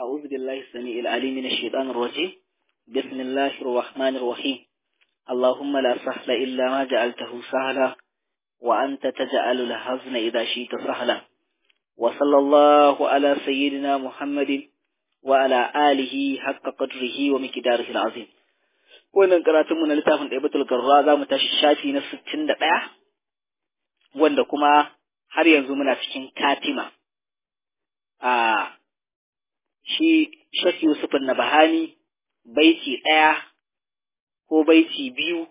أعوذ بالله السميع العليم من الشيطان الرجيم بسم الله الرحمن الرحيم اللهم لا سهل إلا ما جعلته سهلا وأنت تجعل الحزن إذا شئت سهلا وصلى الله على سيدنا محمد وعلى آله حق قدره ومقداره العظيم wannan karatunmu na littafin ɗaibatul garra za mu tashi shafi na sittin da ɗaya wanda kuma har yanzu muna cikin katima a shi shafi yusufin na bahani baiti ɗaya ko baiti biyu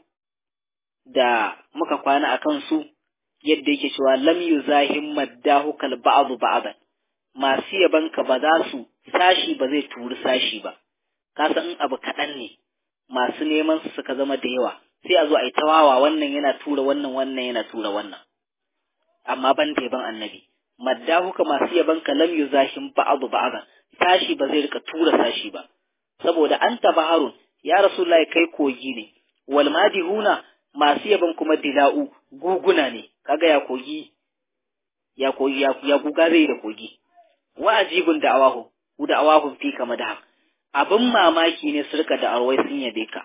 da muka kwana a kansu yadda yake cewa lam yuzahim maddahu kal ba'd ba'dan masu yabanka ba za su sashi ba zai turi sashi ba ka san in abu kaɗan ne masu neman su suka zama da yawa sai a zo a yi tawawa wannan yana tura wannan wannan yana tura wannan amma ban da yaban annabi maddahu ka masu yaban ka lam yuzahim ba'd ba'dan sashi ba zai rika tura sashi ba saboda anta baharun ya rasulullahi kai kogi ne wal madihuna masu yaban kuma dila'u guguna ne kaga ya kogi ya kogi ya guga zai da kogi wa ajibun da awahu da awahu fi kama da abin mamaki ne su rika da arwai sun yabe ka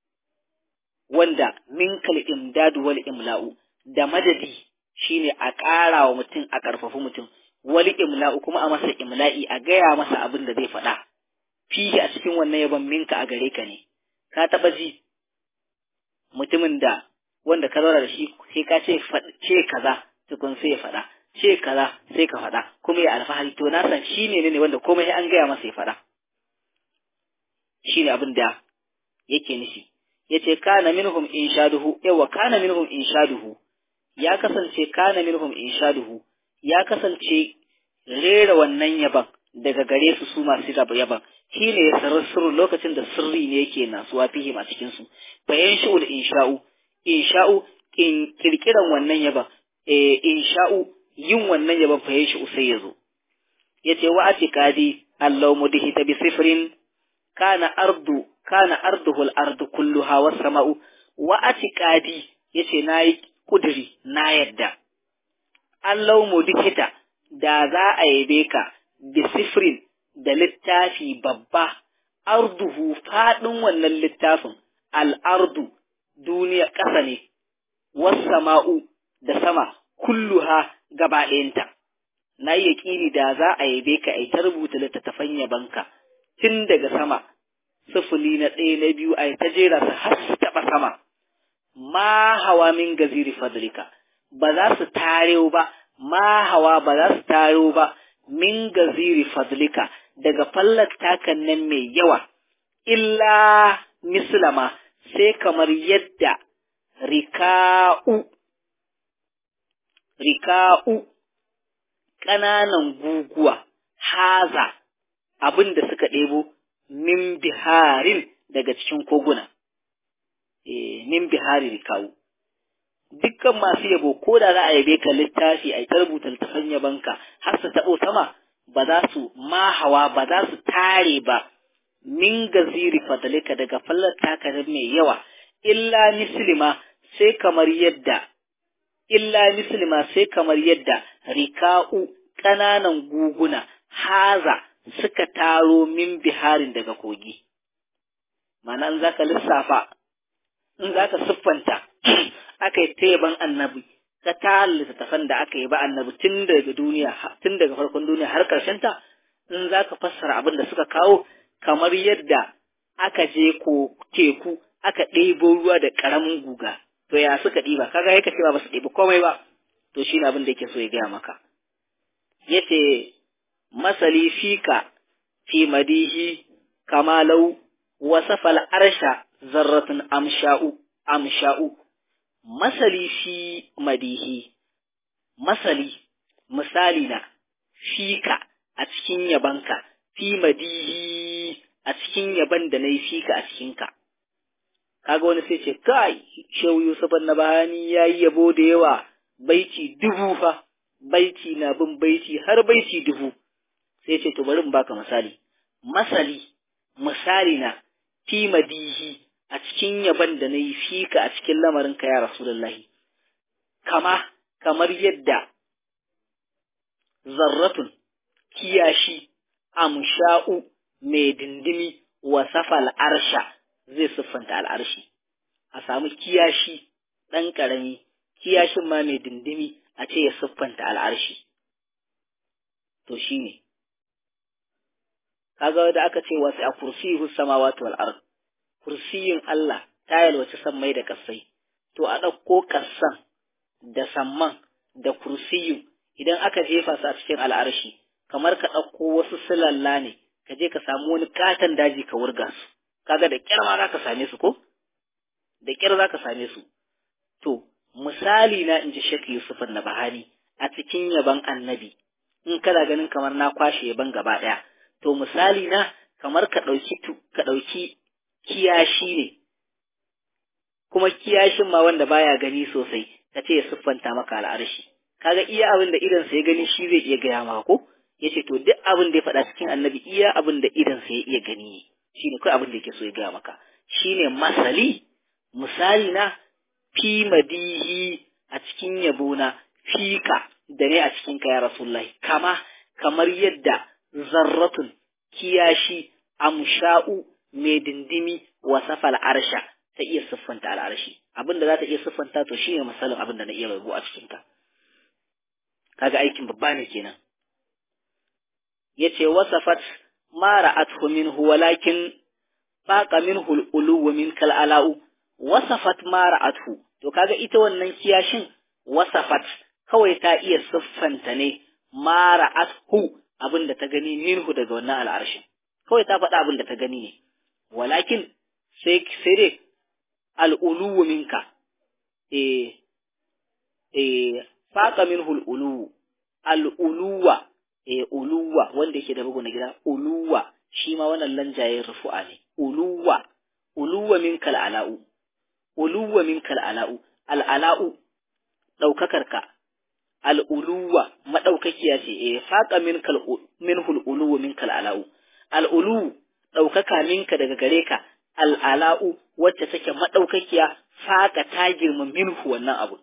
wanda minkal imdadu wal imla'u da madadi shine a ƙara wa mutum a ƙarfafi mutum wal imla'u kuma a masa imla'i a gaya masa abin da zai faɗa fihi a cikin wannan yaban minka a gare ka ne ka taɓa ji mutumin da wanda ka zauna da shi sai ka ce ce kaza tukun sai ya faɗa ce kaza sai ka faɗa kuma ya alfahari to na san shi ne ne wanda komai an gaya masa ya faɗa shi ne abin da yake nufi ya ce kana minhum inshaduhu yawa kana minhum inshaduhu ya kasance kana minhum inshaduhu ya kasance rera wannan yaban daga gare su su masu yaban shi ne ya sarar sirru lokacin da sirri ne yake nasuwa fihim a cikin su bayan shi'ul insha'u insha'u kirkiran wannan yaban eh insha'u yin wannan yaban fayan shi'u sai ya zo yace wa atiqadi allahu mudhita bi sifrin kana ardu kana arduhu al-ardu kulluha was sama'u wa atiqadi yace nayi kuduri na yadda allahu mudhita da za a yabe ka bi sifrin da littafi babba arduhu faɗin wannan littafin al'ardu duniya ƙasa ne sama'u da sama kulluha gaba ɗayanta na yi yaƙini da za a yabe ka ai ta rubuta littattafan yabanka tun daga sama sufuli na ɗaya na biyu a ta jera su har su taɓa sama ma hawa min gaziri fadlika ba za su tarewa ba ma hawa ba za su tarewa ba min gaziri fadlika daga fallar takan nan mai yawa, illa mislama sai kamar yadda rika'u, rika'u ƙananan guguwa, haza abin da suka ɗebo min biharin daga cikin koguna, e, min bihari rika'u. Dukkan masu yabo ko da za a yabe ka littafi a ta rubuta littafin yabanka har su taɓo sama ba za su mahawa ba za su tare ba min gaziri fadalika daga fallar takarar mai yawa illa mislima sai kamar yadda illa mislima sai kamar yadda rika'u ƙananan guguna haza suka taro min biharin daga kogi mana in zaka lissafa in zaka siffanta aka yi teban annabi ka ta littattafan da aka yi ba annabi tun daga duniya tun daga farkon duniya har ƙarshen ta in za ka fassara abin da suka kawo kamar yadda aka je ko teku aka ɗebo ruwa da ƙaramin guga to ya suka ɗiba kaga yake cewa ba su ɗebi komai ba to shi ne abin da yake so ya gaya maka yace masali fika fi madihi kamalau wasafal arsha zarratun amsha'u amsha'u masali fi madihi, masali, misali na, fika a cikin yabanka, fi madihi a cikin yaban da na yi fika a cikinka. Kaga wani sai ce, kai, Shehu Yusuf na bayani ya yi yabo da yawa, baiti dubu fa, baiti na bin baiti har baiti dubu. Sai ce, to bari in baka misali. Masali, misali na, fi madihi a cikin yaban da na yi fika a cikin lamarinka ya Rasulullahi, kama kamar yadda zarratun kiyashi amsha'u mai dindimi wasafa al'arsha zai siffanta al'arshi a samu kiyashi ɗan ƙarami kiyashin ma mai dindimi a ce ya siffanta al'arshi to shi ne kaga da aka ce wasu a kursiyu samawati wal ard kursiyin Allah ta yalwaci sammai da kasai to a ɗauko kassan da samman da kursiyu idan aka jefa su a cikin al'arshi kamar ka ɗauko wasu silalla ne ka je ka samu wani katon daji ka wurga su kaga da kyar ma za ka same su ko da kyar za ka same su to misali na in ji Sheikh Yusuf na Bahani a cikin yaban annabi in kana ganin kamar na kwashe yaban gaba ɗaya to misali na kamar ka ɗauki ka ɗauki kiyashi ne kuma kiyashin ma wanda baya gani sosai ka ce ya siffanta maka al'arshi kaga iya abin da idan sa ya gani shi zai iya gaya maka ko yace to duk abin da ya faɗa cikin annabi iya abin da idan sa ya iya gani ne shine kai abin da yake so ya gaya maka shine masali misali na fi madihi a cikin yabona fika da ne a cikin ka ya rasulullahi kama kamar yadda zarratun kiyashi amsha'u mai dindimi wa safal arsha ta iya siffanta al'arshi abin da za ta iya siffanta to shine misalin abin da na iya rabu a cikin ka kaga aikin babba ne kenan yace wasafat ma ra'athu minhu walakin faqa minhu al-ulu min kal ala'u wasafat ma ra'athu to kaga ita wannan kiyashin wasafat kawai ta iya siffanta ne ma ra'athu abinda ta gani minhu daga wannan al'arshin kawai ta faɗa abinda ta gani ne walakin sai sai dai al-ulu minka eh eh faqa minhu al-ulu al-uluwa eh uluwa wanda yake da bugu na gida uluwa shi ma wannan lanjayen rufu'a ne uluwa uluwa minkal ala'u uluwa minkal ala'u al'ala'u ɗaukakarka al'uluwa maɗaukakiya ce eh faƙa minkal minhul uluwa minkal ala'u al'ulu ɗaukaka minka daga gare ka al'ala'u wacce take maɗaukakiya faƙa ta girma minhu wannan abu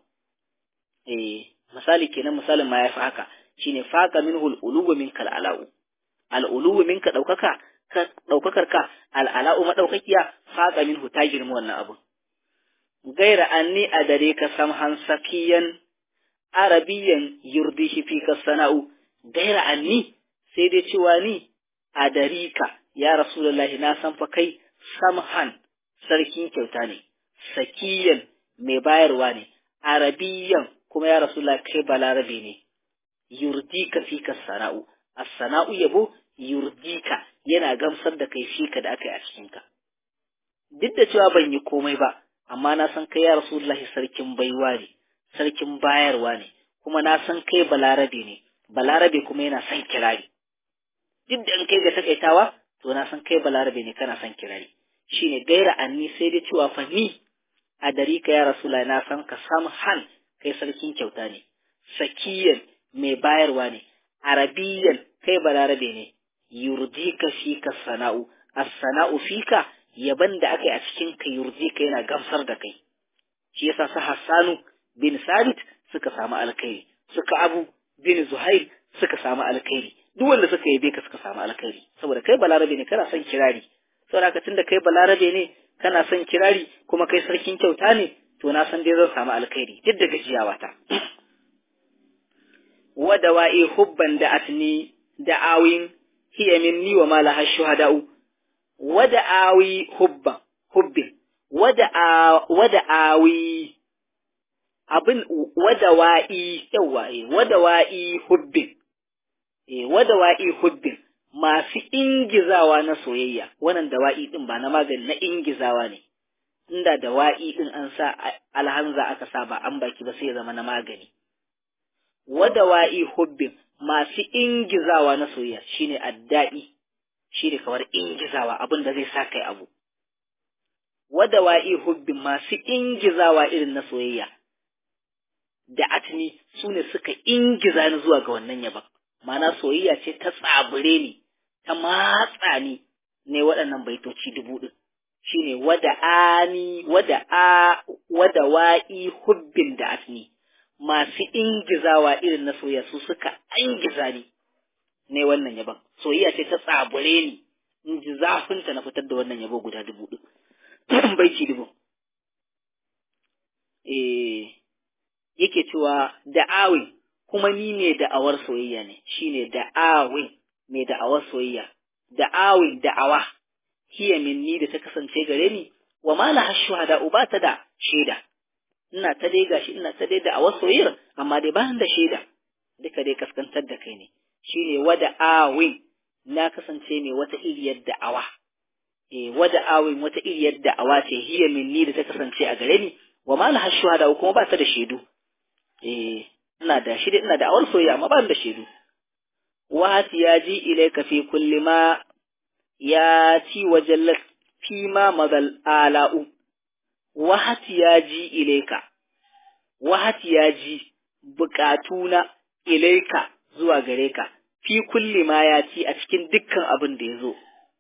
eh misali kenan misalin ma ya fi haka shine faqa minhu al-uluwu minka al-ala'u al-uluwu minka daukaka ka daukakar ka al-ala'u madaukakiya faqa minhu ta girma wannan abu gaira anni adare ka samhan sakiyan arabiyan yurdihi fi ka sana'u gaira anni sai dai cewa ni adarika ya rasulullahi na san fa kai samhan sarkin kyauta ne sakiyan mai bayarwa ne arabiyan kuma ya rasulullahi kai balarabe ne yurdika fika sana'u as-sana'u yabo yurdika yana gamsar da kai fika da aka yi a cikinka duk da cewa ban yi komai ba amma na san kai ya rasulullahi sarkin baiwa ne sarkin bayarwa ne kuma na san kai balarabe ne balarabe kuma yana son kirari duk da in kai ga takaitawa to na san kai balarabe ne kana son kirari shine gaira anni sai dai cewa fa ni a darika ya rasulullahi na san ka samhan kai sarkin kyauta ne sakiyan mai bayarwa ne, arabiyan kai balarabe ne, yurdika fika sana'u, as-sana'u fika yaban da aka yi a cikin ka yurdika yana gamsar da kai. Shi yasa su Hassanu bin Sabit suka samu alkhairi, suka Abu bin Zuhair suka samu alkhairi, duk wanda suka yabe ka suka samu alkhairi, saboda kai balarabe ne kana son kirari. Saboda ka tunda kai balarabe ne kana son kirari kuma kai sarkin kyauta ne, to na san dai zan samu alkhairi duk da gajiyawa ta. ودوائي حبا دعتني دعاوين هي مني وما لها الشهداء ودعاوي حبا حب ودعا ودعاوي abin wadawa'i yawa eh wadawa'i hubbin eh wadawa'i hubbin masu ingizawa na soyayya wannan dawa'i din ba na magani na ingizawa ne inda dawa'i din an sa alhanza aka sa ba an baki ba sai ya zama na magani wadawa'i hubbin masu ingizawa na soyayya shine addai shine kamar ingizawa abin da zai sa kai abu wadawa'i hubbin masu ingizawa irin na soyayya da atni sune suka ingiza ni zuwa ga wannan yaban mana soyayya ce ta tsabure ni ta matsa ni ne waɗannan baitoci dubu ɗin shine wada'ani wada'a wadawa'i hubbin da atni masu ingizawa irin na soyayya su suka ingiza ni ne wannan yaban soyayya ce ta tsabure ni in ji zafinta na fitar da wannan yabo guda dubu ɗin baiti dubu eh yake cewa da'awin kuma ni ne da'awar soyayya ne shine da'awin mai da'awar soyayya da'awin da'awa hiya minni da ta kasance gare ni wa mala hashuhada uba ta da shaida ina ta dai gashi ina ta dai da'awar soyayyar amma dai ba da shaida duka dai kaskantar da kai ne shine wada awin na kasance mai wata iriyar da'awa eh wada awin wata iriyar da'awa ce hiya minni da ta kasance a gare ni wa ma laha shuhada kuma ba ta da shaidu eh ina da shi ina da awar soyayya amma ba da shaidu wa ya ji ilayka fi kulli ma ya ci wajallat fi ma madal ala'u wa ya ji ilayka wa ya ji bukatuna ilaika zuwa gare ka fi kulli ma ya ci a cikin dukkan abin da ya zo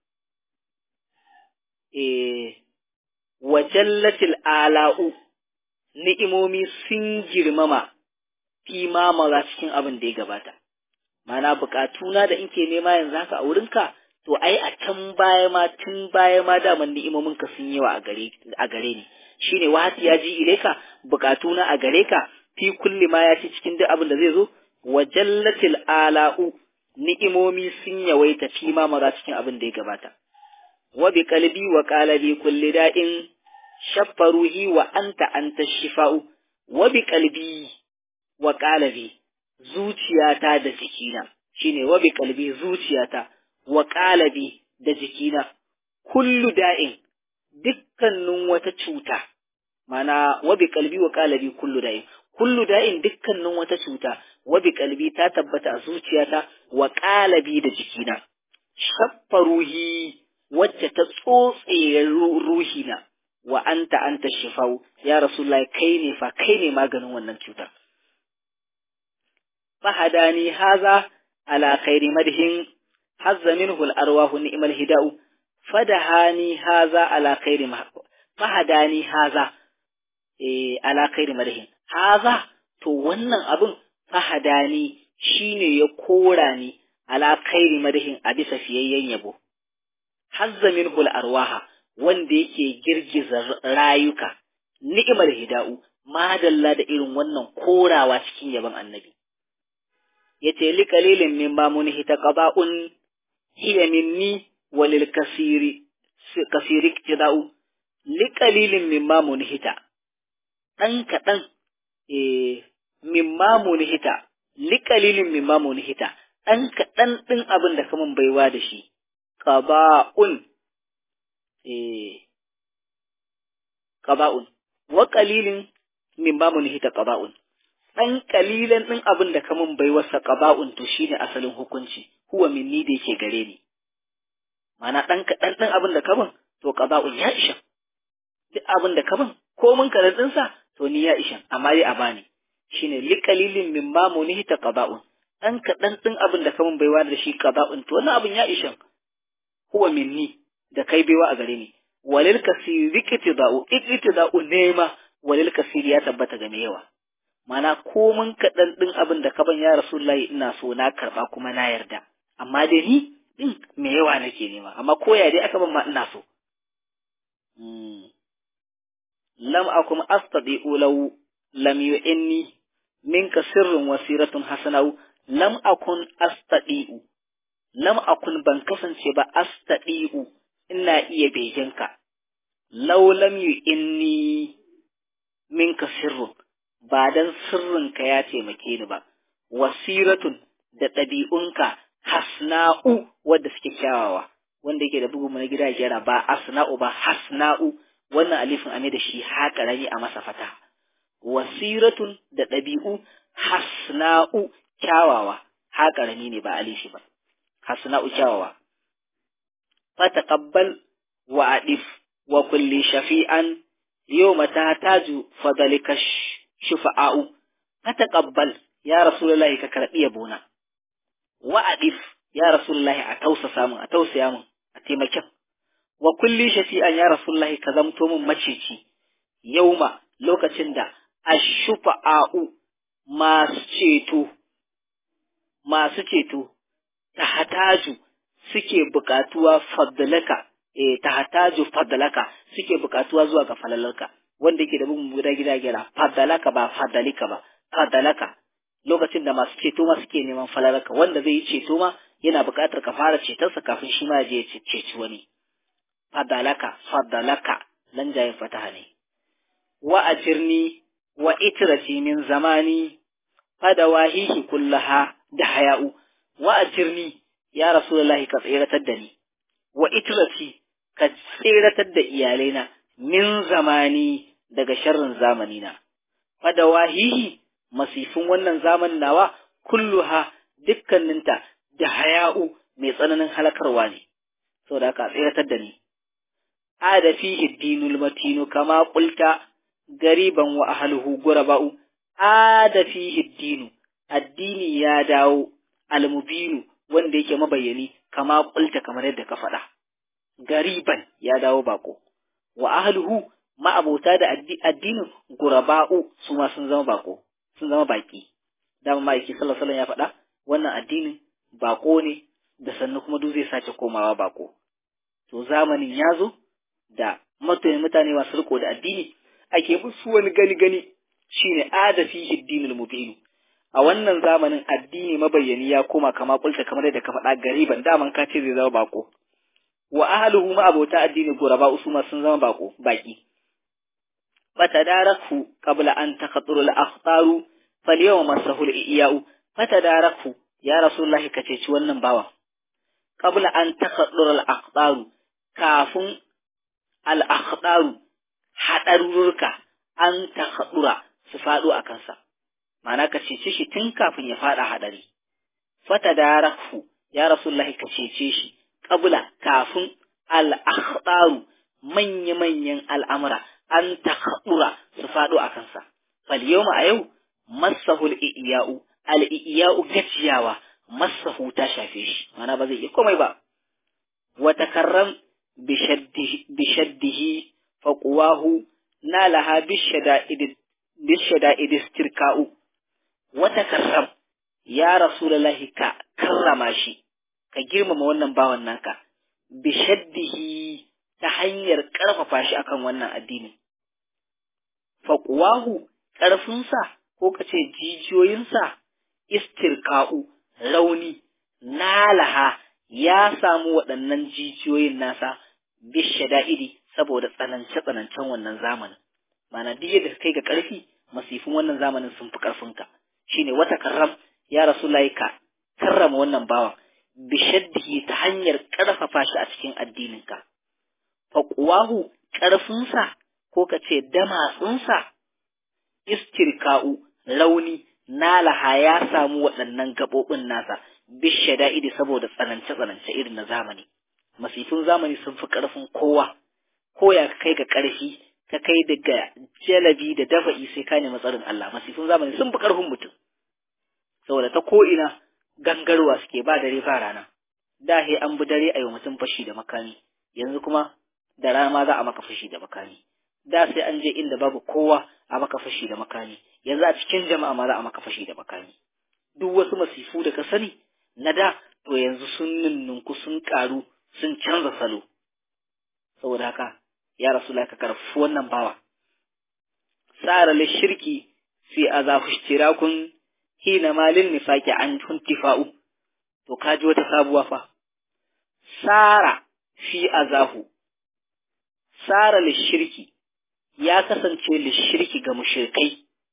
eh wajallatil ala'u ni'imomi sun girmama fi mamala cikin abin da ya gabata. Mana bukatuna da inke nema yanzu haka a wurinka, to ai a can baya ma tun baya ma daman ni'imominka sun yawa a gare a gare ni. Shine wahati ya ji ileka bukatuna a gare ka fi kulli ma ya ci cikin duk abin da zai zo wa jallatil ala'u ni'imomi sun yawaita fi mamala cikin abin da ya gabata. Wa bi qalbi wa qalabi kulli da'in shaffaruhi wa anta anta shifa'u wa bi qalbi wa qalabi zuciyata da jikina shine wa bi qalbi zuciyata wa qalabi da jikina kullu da'in dukkanin wata cuta mana wa bi qalbi wa qalabi kullu da'in kullu da'in dukkanin wata cuta wa bi qalbi ta tabbata a zuciyata wa qalabi da jikina shaffaruhi wacce ta tsotse ruhina wa anta anta shifau ya rasulullahi kai ne fa kai ne maganin wannan cutar fahadani haza ala khairi madhin hazza minhu al-arwahu ni'mal hida'u fadahani haza ala khairi fahadani haza eh ala khairi madhin haza to wannan abun fahadani shine ya kora ni ala khairi madhin a bisa fiyayyen yabo hazza minhu al-arwaha wanda yake girgiza rayuka ni'imar hida'u madalla da irin wannan korawa cikin yaban annabi yace li qalilin min ma munhi taqaba'un hiya minni walil kasiri kasiri iktida'u li qalilin min ma munhita dan kadan eh min ma munhita li qalilin min ma munhita dan kadan din abin da kaman baiwa da shi qaba'un eh qaba'un wa qalilin min ba munhita qaba'un dan kalilan din abin da kamun bai wasa qaba'un to shine asalin hukunci huwa minni da yake gare ni mana dan kadan din abin da kamun to qaba'un ya isha duk abin da kamun ko mun karan din sa to ni ya isha amma dai a bani shine li qalilin min ma munhita qaba'un dan kadan din abin da kamun baiwa da shi qaba'un to wannan abin ya isha huwa minni da kai baiwa a gare ni walil kasiri iktida'u iktida'u nema walil kasiri ya tabbata ga mai yawa mana komin kaɗan ɗin abin da ka ban ya rasulullahi ina so na karɓa kuma na yarda amma dai ni ɗin mai yawa nake nema amma koya dai aka ban ma ina so lam akum astadi'u law lam yu'inni minka sirrun wasiratun hasanau lam akun astadi'u lam akun ban kasance ba astadi'u ina iya begenka law lam yu'inni minka sirrun ba dan sirrinka ya taimake ni ba wasiratun da ɗabi'unka hasna'u wadda suke kyawawa wanda yake da bugu na gida gyara ba asna'u ba hasna'u wannan alifin ame da shi haka rani a masa fata wasiratun da ɗabi'u hasna'u kyawawa haka rani ne ba alifi ba hasna'u kyawawa fataqabbal wa adif wa kulli shafi'an yawma tahtaju fadalika shufa'u fataqabbal ya rasulullahi ka karbi yabona wa adif ya rasulullahi a tausasa mun a tausaya mun a taimakin wa kulli shafi'an ya rasulullahi ka zamto mun maceci yauma lokacin da ashufa'u masu ceto masu ceto ta hataju suke buƙatuwa faddalaka eh tahtaju faddalaka suke buƙatuwa zuwa ga falalarka wanda yake da bugun guda gida gira faddalaka ba faddalika ba faddalaka lokacin da masu ceto ma suke neman falalarka wanda zai yi ceto ma yana buƙatar ka fara cetarsa kafin shi ma je ya ceci wani faddalaka faddalaka nan jayin fataha ne wa ajirni wa itrati min zamani fadawahihi kullaha da haya'u wa ajirni ya rasulullahi ka tseratar da ni wa itrati ka tseratar da iyalaina min zamani daga sharrin zamanina fadawahihi masifin wannan zamanin nawa kulluha dukkaninta da haya'u mai tsananin halakarwa ne saboda haka tseratar da ni ada fihi dinul matinu kama qulta gariban wa ahluhu guraba'u ada fihi dinu addini ya dawo almubinu wanda yake mabayyani kama qulta kamar yadda ka faɗa gariban ya dawo bako wa ahluhu ma'abota da addinin guraba'u su ma sun zama bako sun zama baki dama ma'aiki sallallahu alaihi ya faɗa wannan addinin bako ne da sannu kuma duk zai sace komawa bako to zamanin ya zo da mutane mutane masu riko da addini ake musu wani gani gani shine adafi addinul mubin a wannan zamanin addini mabayyani ya koma kama kulta kamar yadda ka faɗa gariban daman ka ce zai zama bako wa ahluhu ma abota addini guraba usuma sun zama bako baki fatadaraku qabla an takhatturu al-akhtaru falyawma masahu al-iyau fatadaraku ya rasulullahi ka ceci wannan bawan qabla an takhatturu al-akhtaru kafin al-akhtaru hadarurruka an takhaddura su faɗo a kansa ma'ana ka cece shi tun kafin ya faɗa hadari fatadaraku ya rasulullahi ka cece shi qabla kafin al-akhtaru manya-manyan al'amura an takhaɗura su faɗo a kansa. Falyoma a yau, masahul iya'u, al'iya'u gajiyawa, masahu ta shafe shi, mana ba zai iya komai ba. Wata karram bishaddihi faƙuwahu na laha bishada idistirka'u. Wata karram, ya Rasulallahi ka karrama shi, ka girmama wannan bawan naka, bishaddihi ta hanyar ƙarfafa shi akan wannan addini. Faƙuwahu ƙarfinsa ko ka ce jijiyoyinsa istirka'u rauni nalaha ya samu waɗannan jijiyoyin nasa bishe da'idi saboda tsanance-tsanancen wannan zamanin. Mana duk yadda kai ga ƙarfi masifin wannan zamanin sun fi ƙarfinka. Shine wata karram ya rasu laika karrama wannan bawan bishaddihi ta hanyar ƙarfafa shi a cikin addininka. faƙuwahu ƙarfinsa ko ka ce damatsunsa istirka'u rauni nalaha ya samu waɗannan gaɓoɓin nasa bishe da'idi saboda tsanance-tsanance irin na zamani masifin zamani sun fi ƙarfin kowa ko ya kai ga ƙarfi ka kai daga jalabi da dafa'i sai ka nemi tsarin Allah masifin zamani sun fi ƙarfin mutum saboda ta ko'ina gangarwa suke ba dare ba rana da he an bi dare a yi mutum fashi da makami yanzu kuma da rana ma za a maka fashi da makami da sai an je inda babu kowa a maka fashi da makami yanzu a cikin jama'a ma za a maka fashi da makami duk wasu masifu da ka sani na da to yanzu sun ninninku sun karu sun canza salo saboda haka ya rasu ka karfi wannan bawa tsara shirki fi azafu ishtirakun hina malin nifaki an tuntifa'u to kaji wata sabuwa fa sara fi azahu sara lishirki ya kasance lishirki ga mushrikai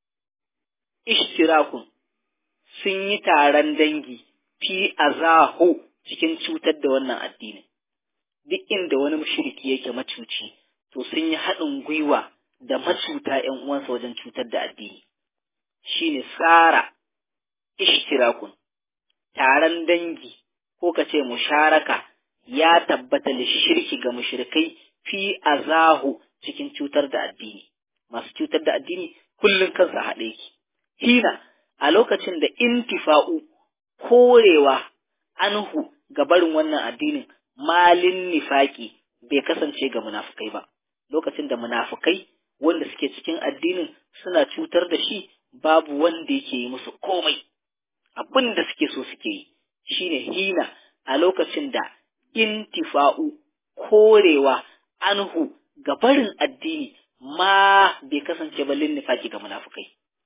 ishtirakun sun yi taron dangi fi azahu cikin cutar da wannan addinin duk inda wani mushriki yake macuci to sun yi haɗin gwiwa da macuta ‘yan uwansa wajen cutar da addini shine tsara ishtirakun taron dangi ko ka ce musharaka ya tabbata lishirki ga mushrikai fi azahu cikin cutar da addini masu cutar da addini kullum kansa haɗe ki hina a lokacin da intifa'u korewa anhu ga barin wannan addinin malin nifaki bai kasance ga munafukai ba lokacin da munafukai wanda suke cikin addinin suna cutar da shi babu wanda yake yi musu komai abin da suke so suke yi shine hina a lokacin da intifa'u korewa anhu ga barin addini ma bai kasance ba nifaki ga munafukai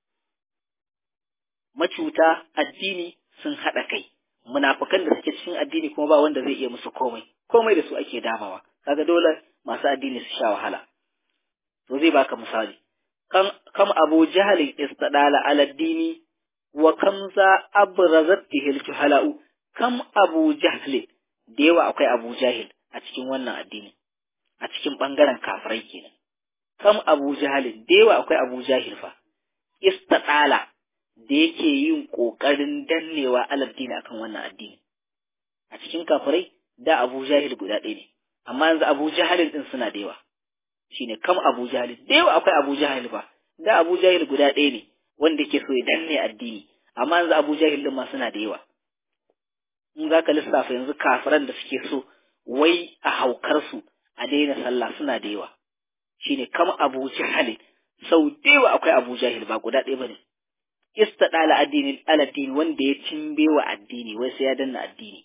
macuta addini sun haɗa kai munafukan da suke cikin addini kuma ba wanda zai iya musu komai komai da su ake damawa kaga dole masu addini su sha wahala to zai baka misali kam kam abu jahalin istadala ala dini wa kam za abrazat bihil juhala'u kam abu jahlin da yawa akwai abu jahil a cikin wannan addini a cikin bangaren kafirai kenan kam abu jahalin da yawa akwai abu jahil fa istadala da yake yin kokarin dannewa aladdini akan wannan addini a cikin kafirai da abu jahil guda ɗaya ne amma yanzu abu jahalin din suna da yawa shine kam abu jahil da yawa akwai abu jahil ba da abu jahil guda ɗaya ne wanda ke so ya danne addini amma yanzu abu jahil din ma suna da yawa in za ka lissafa yanzu kafiran da suke so wai a haukar su a daina sallah suna da yawa shine kam abu jahil sau da yawa akwai abu jahil ba guda ɗaya bane istadala addini aladdini wanda ya cimbe wa addini wai sai ya danna addini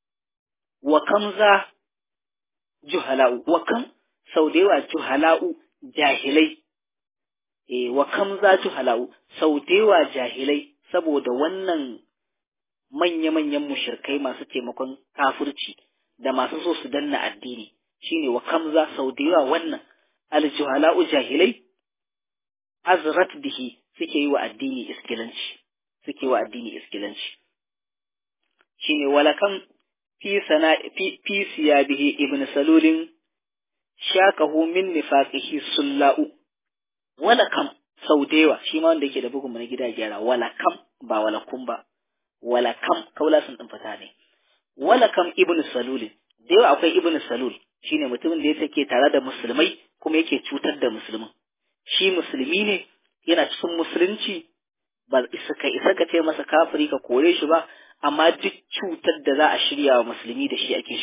wa kam za juhala'u wa kam sau da yawa juhala'u jahilai e wa kam za juhala'u sau da yawa jahilai saboda wannan manya-manyan mushirkai masu taimakon kafirci da masu so su danna addini shine wa kam za sau da yawa wannan aljuhala'u jahilai azrat bihi suke yi wa addini iskilanci suke wa addini iskilanci shine walakam fi sana fi, fi siyabihi ibn salulin shaqahu min nifaqihi sulla'u walakam sau da yawa shi ma wanda yake da bugun na gida gyara walakam ba walakum ba walakam kaula sun din fata ne walakam ibn salulin da yawa akwai ibn salul shine mutumin da ya take tare da musulmai kuma yake cutar da musulmin shi musulmi ne yana cikin musulunci ba isa ka isa ka ce masa kafiri ka kore shi ba amma duk cutar da za a shirya wa musulmi da shi ake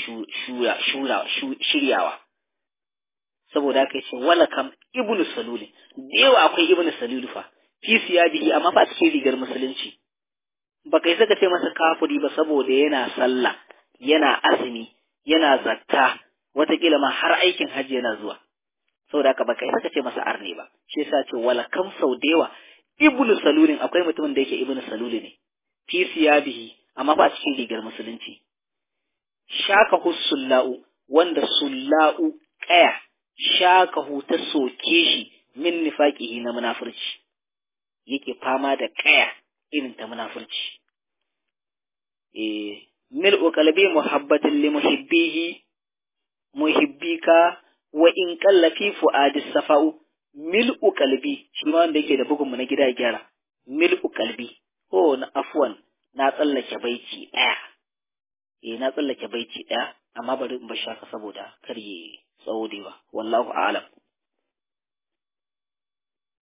shiryawa saboda haka yace wala kam ibnu saluli da yawa akwai ibnu saluli fa fi siyabihi amma fa cikin rigar musulunci ba kai saka ce masa kafiri ba saboda yana sallah yana azumi yana zakka watakila ma har aikin hajji yana zuwa saboda haka baka saka ce masa arne ba shi yasa ce wala kam sau da yawa ibnu salulin akwai mutumin da yake ibnu saluli ne fi siyabihi amma ba cikin rigar musulunci shakahu sulla'u wanda sulla'u kaya shakahu ta soke shi min nifaqihi na munafurci yake fama da kaya irin ta munafurci eh mil'u qalbi muhabbatin li muhibbihi muhibbika wa in kalla fi fu'adi safa'u mil'u qalbi shi ma wanda yake da bugun mu na gida gyara mil'u qalbi oh na afwan na tsallake baiti daya eh na tsallake baiti daya amma bari in bar shaka saboda kar yi tsawo da wallahu a'lam